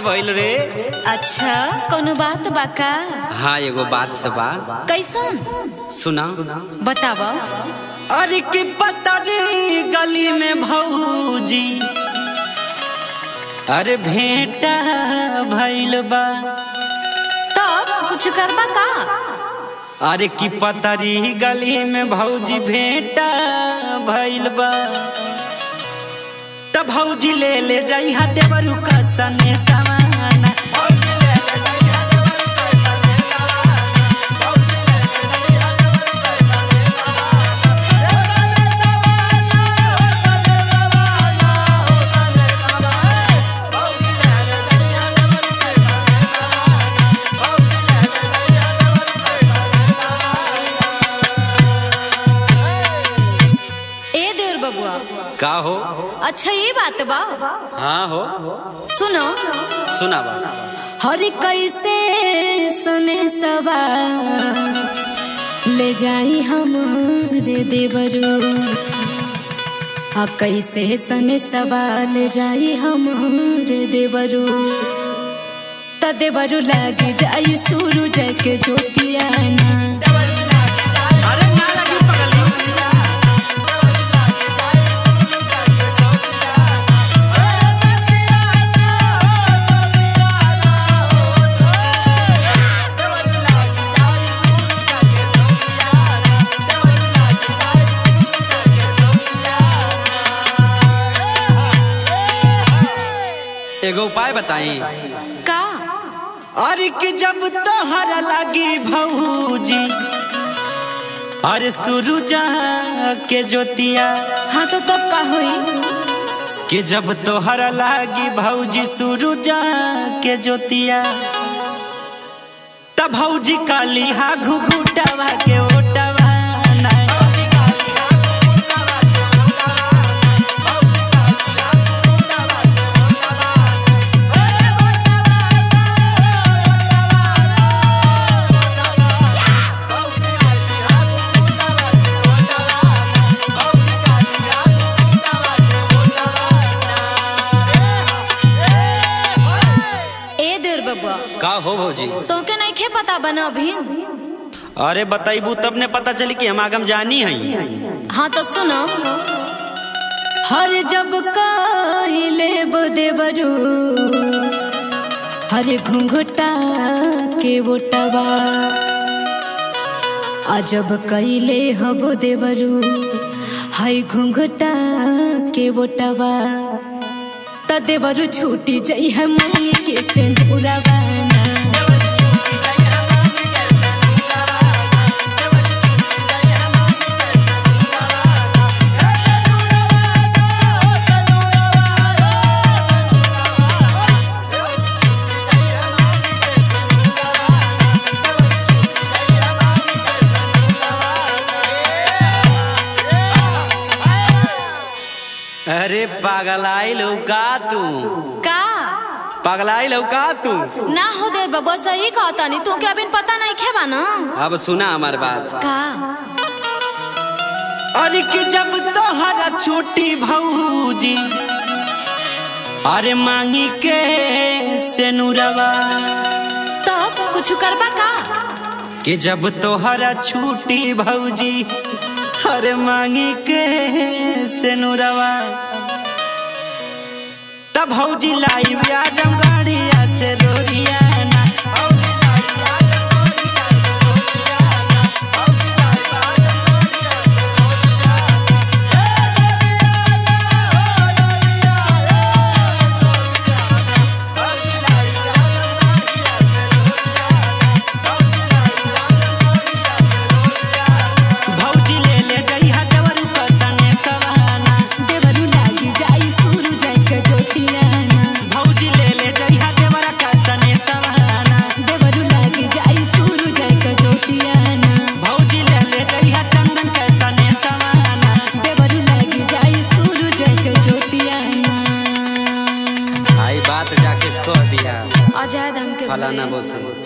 भइल रे अच्छा कोनो बात बा का हाँ एगो बात तो बा कैसन सुना बताव अरे की पता रे गली में भौजी अरे भेंटा भइल बा तब कुछ करबा का अरे की पतरी गली में भौजी भेंटा भइल बा त भौजी ले ले जाई हा देवरू का सने सवाना ए देवर बबुआ का हो अच्छा ये बात बा हाँ हो सुनो सुना बा हर कैसे सुने सवा ले जाई हमारे देवरू आ कैसे सने सवा ले जाई हमारे देवरू त देवरू लागी जाई सूरज के ज्योतियाना अरे ना लगी पगली एगो उपाय बताई का अरे कि जब तोहरा लागी भौजी अरे सुरुजा के ज्योतिया हाँ तो तब का हुई कि जब तोहरा लागी भौजी सुरुजा के ज्योतिया तब भौजी काली हा घुघुटावा के ओटावा ना। ए देवर बबुआ का हो भौजी तोके नहीं खे पता बना अभी अरे बताइबू तब ने पता चली कि हम आगम जानी है हाँ तो सुनो हर जब काइले देवरू हर घुंघटा के बोटवा अजब कैले हबो देवरू हाय घुंघटा के बोटवा त देवरू छूटी जई है मांगी के सिंदूरवाना अरे पगलाई लौका तू का पगलाई लौका तू ना हो देर बबुआ सही कहता नहीं तू क्या अभी पता नहीं खेबा ना अब सुना हमार बात का अरे कि जब तोहरा छोटी भौजी अरे मांगी के सेनुरवा तब कुछ करबा का कि जब तोहरा छूटी भौजी अरे मांगी के सेनुरवा तब भौजी लाई आजम गाड़िया से रोरियाना भौजी ले ले जइहा देवरू का सने सवाना देवरू लागी जाई सुरु जाई के ज्योतियाना भौजी ले ले जइहा देवरा का सने सवाना देवरू लागी जाई सुरु जाई के ज्योतियाना भौजी ले ले जइहा चंदन का सने सवाना देवरू लागी जाई सुरु जाई के ज्योतियाना आई बात जाके कह दिया आजाद हमके फलाना घरे। बोसे